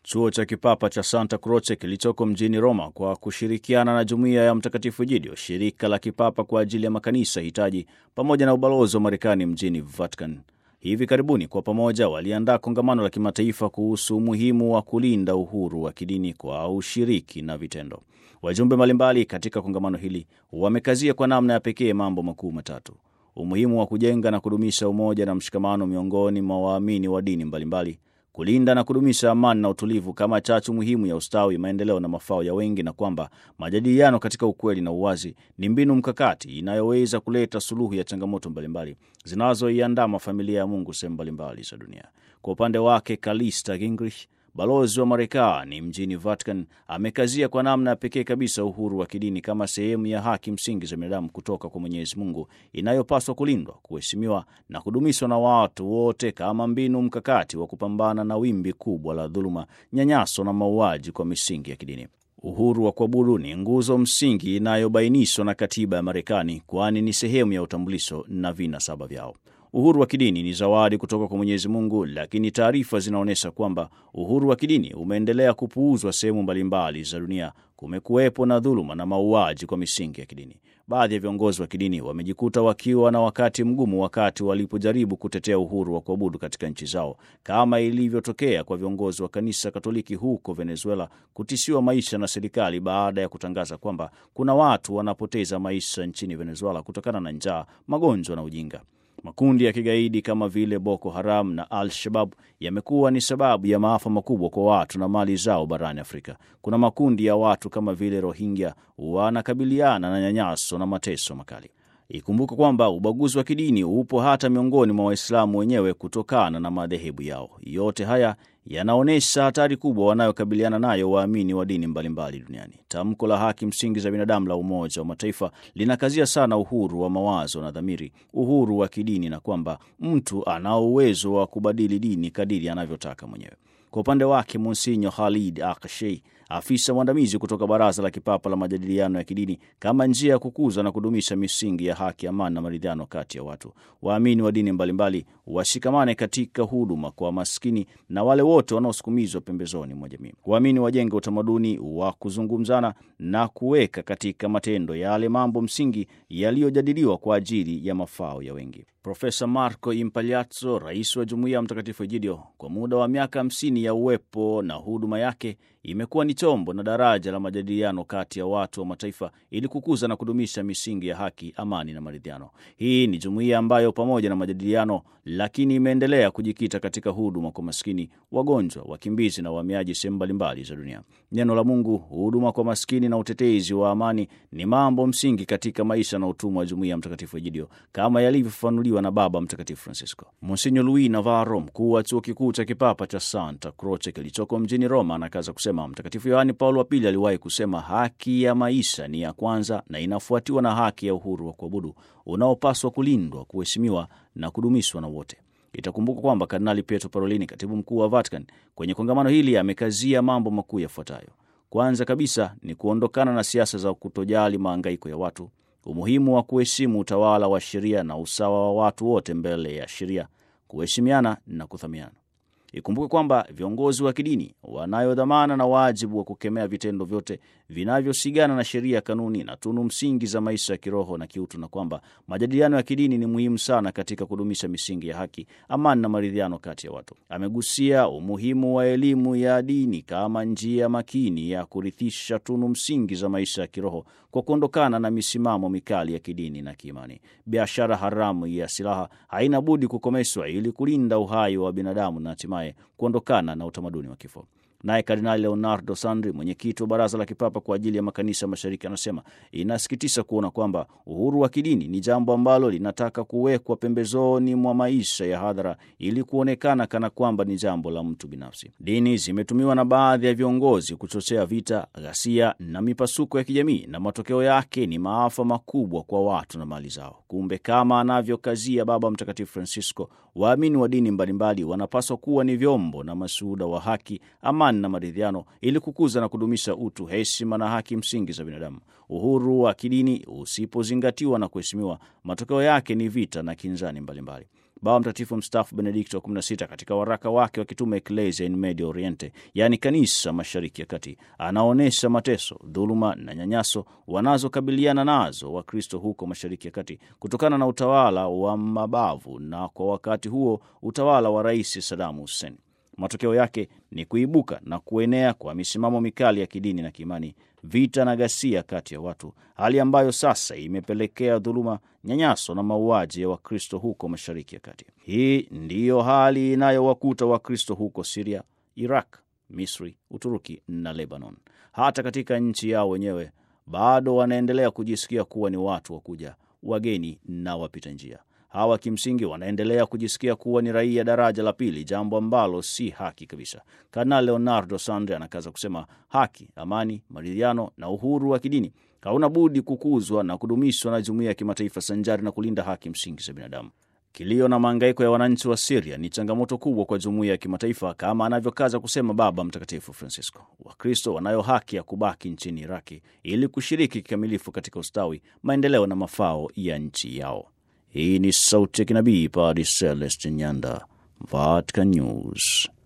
Chuo cha kipapa cha Santa Croce kilichoko mjini Roma kwa kushirikiana na jumuiya ya Mtakatifu Egidio, shirika la kipapa kwa ajili ya makanisa hitaji, pamoja na ubalozi wa Marekani mjini Vatican, hivi karibuni kwa pamoja waliandaa kongamano la kimataifa kuhusu umuhimu wa kulinda uhuru wa kidini kwa ushiriki na vitendo. Wajumbe mbalimbali katika kongamano hili wamekazia kwa namna ya pekee mambo makuu matatu: umuhimu wa kujenga na kudumisha umoja na mshikamano miongoni mwa waamini wa dini mbalimbali kulinda na kudumisha amani na utulivu kama chachu muhimu ya ustawi, maendeleo na mafao ya wengi, na kwamba majadiliano katika ukweli na uwazi ni mbinu mkakati inayoweza kuleta suluhu ya changamoto mbalimbali zinazoiandama familia ya Mungu sehemu mbalimbali za dunia. Kwa upande wake, Kalista Gingrich, balozi wa Marekani mjini Vatican, amekazia kwa namna ya pekee kabisa uhuru wa kidini kama sehemu ya haki msingi za binadamu kutoka kwa Mwenyezi Mungu inayopaswa kulindwa, kuheshimiwa na kudumishwa na watu wote kama mbinu mkakati wa kupambana na wimbi kubwa la dhuluma, nyanyaso na mauaji kwa misingi ya kidini. Uhuru wa kuabudu ni nguzo msingi inayobainishwa na katiba ya Marekani, kwani ni sehemu ya utambulisho na vinasaba vyao. Uhuru wa kidini ni zawadi kutoka kwa Mwenyezi Mungu, lakini taarifa zinaonyesha kwamba uhuru wa kidini umeendelea kupuuzwa sehemu mbalimbali za dunia. Kumekuwepo na dhuluma na mauaji kwa misingi ya kidini. Baadhi ya viongozi wa kidini wamejikuta wakiwa na wakati mgumu wakati walipojaribu kutetea uhuru wa kuabudu katika nchi zao, kama ilivyotokea kwa viongozi wa kanisa Katoliki huko Venezuela kutishiwa maisha na serikali baada ya kutangaza kwamba kuna watu wanapoteza maisha nchini Venezuela kutokana na njaa, magonjwa na ujinga. Makundi ya kigaidi kama vile Boko Haram na Al-Shabab yamekuwa ni sababu ya maafa makubwa kwa watu na mali zao barani Afrika. Kuna makundi ya watu kama vile Rohingya wanakabiliana na nyanyaso na mateso makali. Ikumbuke kwamba ubaguzi wa kidini upo hata miongoni mwa Waislamu wenyewe kutokana na madhehebu yao. Yote haya yanaonyesha hatari kubwa wanayokabiliana nayo waamini wa dini mbalimbali duniani. Tamko la haki msingi za binadamu la Umoja wa Mataifa linakazia sana uhuru wa mawazo na dhamiri, uhuru wa kidini, na kwamba mtu ana uwezo wa kubadili dini kadiri anavyotaka mwenyewe. Kwa upande wake, Monsinyo Khalid Akshei, afisa mwandamizi kutoka Baraza la Kipapa la Majadiliano ya Kidini, kama njia ya kukuza na kudumisha misingi ya haki, amani na maridhiano kati ya watu, waamini wa dini mbalimbali washikamane katika huduma kwa maskini na wale wote wanaosukumizwa pembezoni mwa jamii. Waamini wajenge utamaduni wa kuzungumzana na kuweka katika matendo yale mambo msingi yaliyojadiliwa kwa ajili ya mafao ya wengi. Profesa Marco Impagliazzo, rais wa Jumuiya ya Mtakatifu Egidio, kwa muda wa miaka hamsini ya uwepo na huduma yake imekuwa ni chombo na daraja la majadiliano kati ya watu wa mataifa ili kukuza na kudumisha misingi ya haki, amani na maridhiano. Hii ni jumuiya ambayo pamoja na majadiliano, lakini imeendelea kujikita katika huduma kwa maskini, wagonjwa, wakimbizi na wahamiaji sehemu mbalimbali za dunia. Neno la Mungu, huduma kwa maskini na utetezi wa amani ni mambo msingi katika maisha na utumwa wa Jumuiya ya Mtakatifu Egidio kama yalivyofafanuliwa na Baba Mtakatifu Francisco. Monsinyo Luis Navarro, mkuu wa chuo kikuu cha kipapa cha Santa Croce kilichoko mjini Roma, anakaza kusema Mtakatifu Yohani Paulo wa Pili aliwahi kusema, haki ya maisha ni ya kwanza na inafuatiwa na haki ya uhuru wa kuabudu unaopaswa kulindwa, kuheshimiwa na kudumishwa na wote. Itakumbuka kwamba Kardinali Pietro Parolini, katibu mkuu wa Vatican, kwenye kongamano hili amekazia mambo makuu yafuatayo. Kwanza kabisa ni kuondokana na siasa za kutojali maangaiko ya watu, umuhimu wa kuheshimu utawala wa sheria na usawa wa watu wote mbele ya sheria, kuheshimiana na kuthamiana. Ikumbuke kwamba viongozi wa kidini wanayo dhamana na wajibu wa kukemea vitendo vyote vinavyosigana na sheria, kanuni na tunu msingi za maisha ya kiroho na kiutu, na kwamba majadiliano ya kidini ni muhimu sana katika kudumisha misingi ya haki, amani na maridhiano kati ya watu. Amegusia umuhimu wa elimu ya dini kama njia makini ya kurithisha tunu msingi za maisha ya kiroho kwa kuondokana na misimamo mikali ya kidini na kiimani. Biashara haramu ya silaha haina budi kukomeshwa ili kulinda uhai wa binadamu na hatimaye kuondokana na utamaduni wa kifo. Naye Kardinali Leonardo Sandri, mwenyekiti wa Baraza la Kipapa kwa ajili ya Makanisa Mashariki, anasema inasikitisha kuona kwamba uhuru wa kidini ni jambo ambalo linataka kuwekwa pembezoni mwa maisha ya hadhara ili kuonekana kana kwamba ni jambo la mtu binafsi. Dini zimetumiwa na baadhi ya viongozi kuchochea vita, ghasia na mipasuko ya kijamii, na matokeo yake ni maafa makubwa kwa watu na mali zao. Kumbe, kama anavyokazia Baba Mtakatifu Francisco, waamini wa dini mbalimbali wanapaswa kuwa ni vyombo na mashuhuda wa haki, amani na maridhiano ili kukuza na kudumisha utu, heshima na haki msingi za binadamu. Uhuru wa kidini usipozingatiwa na kuheshimiwa, matokeo yake ni vita na kinzani mbalimbali. Baba Mtakatifu mstaafu Benedikto wa 16 katika waraka wake wa kitume Ecclesia in Medio Oriente, yaani kanisa mashariki ya kati, anaonyesha mateso, dhuluma na nyanyaso wanazokabiliana nazo Wakristo huko mashariki ya kati kutokana na utawala wa mabavu na kwa wakati huo utawala wa Rais Saddam Hussein. Matokeo yake ni kuibuka na kuenea kwa misimamo mikali ya kidini na kiimani, vita na ghasia kati ya watu, hali ambayo sasa imepelekea dhuluma, nyanyaso na mauaji ya Wakristo huko mashariki ya kati. Hii ndiyo hali inayowakuta Wakristo huko Siria, Iraq, Misri, Uturuki na Lebanon. Hata katika nchi yao wenyewe bado wanaendelea kujisikia kuwa ni watu wa kuja, wageni na wapita njia. Hawa kimsingi wanaendelea kujisikia kuwa ni raia daraja la pili, jambo ambalo si haki kabisa. Kardinal Leonardo Sandre anakaza kusema haki, amani, maridhiano na uhuru wa kidini hauna budi kukuzwa na kudumishwa na jumuiya ya kimataifa sanjari na kulinda haki msingi za binadamu. Kilio na maangaiko ya wananchi wa Siria ni changamoto kubwa kwa jumuiya ya kimataifa, kama anavyokaza kusema Baba Mtakatifu Francisco. Wakristo wanayo haki ya kubaki nchini Iraki ili kushiriki kikamilifu katika ustawi, maendeleo na mafao ya nchi yao. Hii ni sauti ya kinabii Padre Celestin Nyanda, Vatican News.